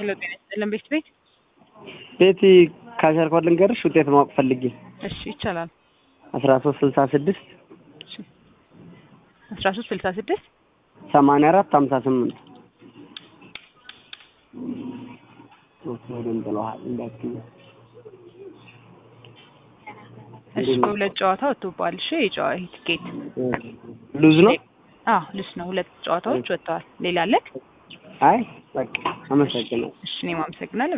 ሄሎ ጤና ይስጥልን ቤት ቤት ቤቲ ካሸርኳት ልንገርሽ ውጤት ማወቅ ፈልጌ እሺ ይቻላል አስራ ሶስት ስልሳ ስድስት አስራ ሶስት ስልሳ ስድስት ሰማንያ አራት ሀምሳ ስምንት ጥለዋል እንዳትዪ እሺ በሁለት ጨዋታ ወጥቶብሃል እሺ የጨዋ ትኬት ሉዝ ነው አዎ ልስ ነው ሁለት ጨዋታዎች ወጥተዋል ሌላ አለክ አይ በቃ አመሰግናለሁ እሺ እኔም አመሰግናለሁ